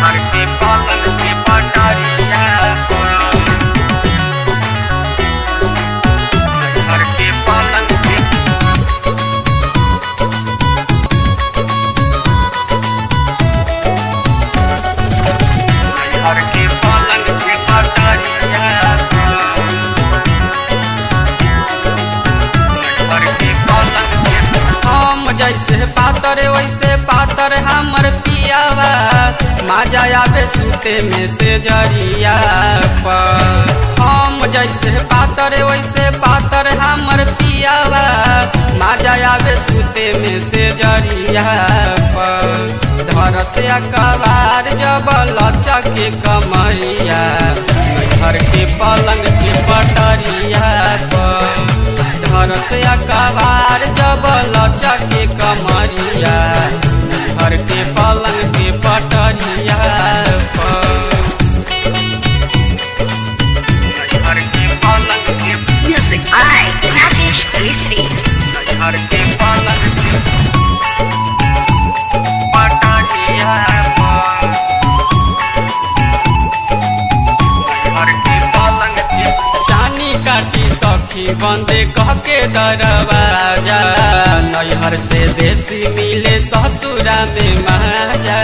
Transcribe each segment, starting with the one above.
घर के पलंग के पटरिया घर के पलंग के घर के पलंग के पटरिया घर के पलंग के हम जैसे पातर वैसे पातर हमर पियावा माजा आवे सूते में से जरिया पर हम जैसे पातर वैसे पातर हमर पियावा माजा आवे सूते में से जरिया पर धर से कबार जब लचके कमरिया घर के पलंग के पटरिया पर धर से कबार जब लचके कमरिया घर के पलंग के पटरिया पर घर के पलंग के Music by Rajesh Keshri. घर के पलंग के पटरिया घर के पलंग के चानी काटी सखी बंदे कह के दरवाजा नैहर से देसी मिले ससुरा में महाजा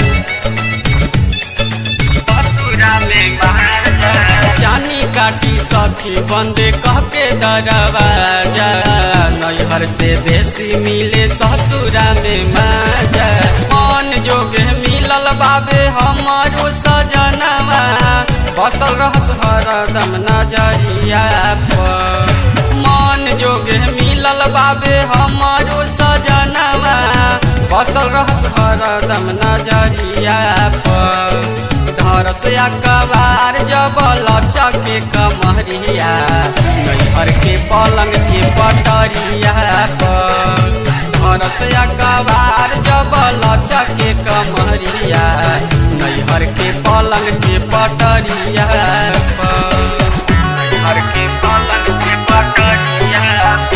ससुरा में महाराजा चानी काटी सखी बंदे कह के दरवाजा नैहर से देसी मिले ससुरा में माजा मन जोगे मिलल बाबे हमारो सजनवा बसल रहस हरदम नजरिया पर मन जोगे मिलल बाबे हमारो सजनवा बसल रहस हरदम नजरिया पर धर से कबार जब लचके कमरिया नैहर के पलंग के पटरिया पर धर से कबार जब लचके कमरिया नैहर के पलंग के पटरिया पर घर के पलंग के पटरिया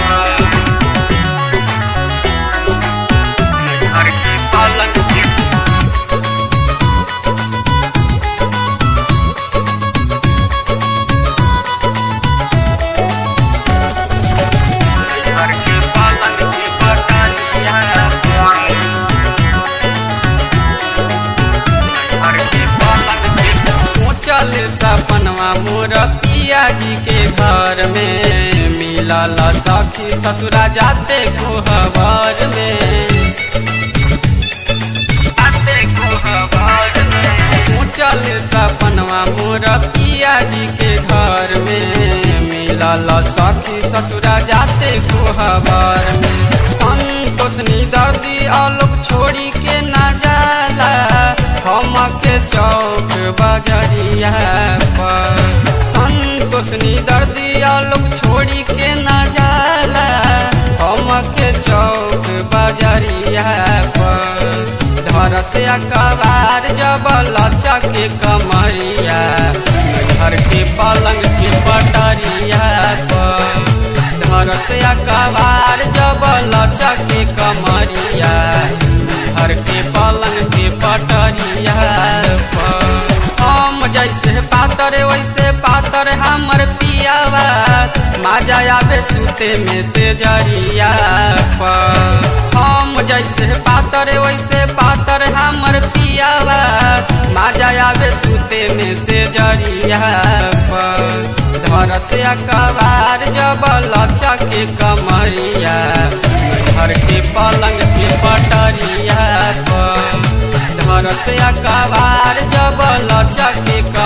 घर के पलंग के घर के पलंग के पटरिया घर के पलंग के सोचल सपनवा मोर पिया जी के घर में मिलल सखी ससुरा जाते कोहबर में आते को हवार में सोचल सपनवा मोर पिया जी के घर में मिलल सखी ससुरा जाते कोहबर में संतोषनी दर्दी आलोक छोड़ी के न जाला हम के चौक बजरिया पर संतोषनी दर्दी आलोक छोड़ी के न जाला हम के चौक बजरिया पर धर से कबार जब लचके कमरिया घर के पलंग के पटरिया पर धर से कबार जब लचके कमरिया घर के पलंग के पटरिया पर हम जैसे पातर वैसे पातर हमर पियावा माजा आवे सूते में से जरिया पर हम जैसे पातर वैसे पातर हमर पियावा माजा आवे सूते में से जरिया पर धर से कबार जब लचके कमरिया घर के पलंग के पटरिया पर धर से कबार जब लचके